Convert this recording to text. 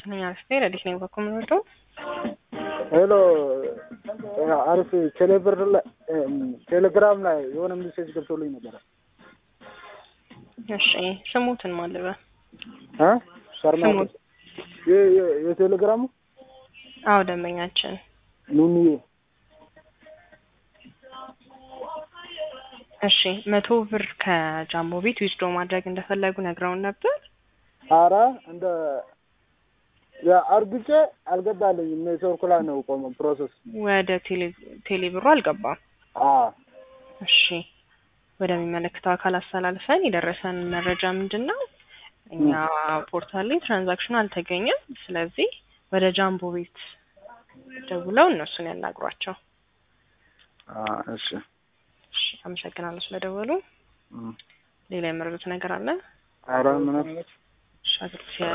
ነኝ አርፌ ረዲት ነኝ በኩል ምንወደው ሄሎ አሪፍ ቴሌብር ላይ ቴሌግራም ላይ የሆነ ሜሴጅ ገብቶልኝ ነበረ። እሺ ስሙትን ማለበ እ ሸርማ ስሙት የ- የ- የቴሌግራሙ አዎ ደንበኛችን ኑኒዬ እሺ መቶ ብር ከጃምቦ ቤት ዊዝዶ ማድረግ እንደፈለጉ ነግረውን ነበር። አረ እንደ አርግጬ አልገባልኝም። ኔትወርክ ላይ ነው ቆመ ፕሮሰስ። ወደ ቴሌ ቴሌ ብሩ አልገባም። አ እሺ ወደሚመለከተው አካል አስተላልፈን የደረሰን መረጃ ምንድን ነው? እኛ ፖርታል ላይ ትራንዛክሽኑ አልተገኘም። ስለዚህ ወደ ጃምቦ ቤት ደውለው እነሱን ያናግሯቸው። አ እሺ እሺ አመሰግናለሁ ስለደወሉ። እም። ሌላ የመረዱት ነገር አለ? አረ ምንም እሺ አግርቼ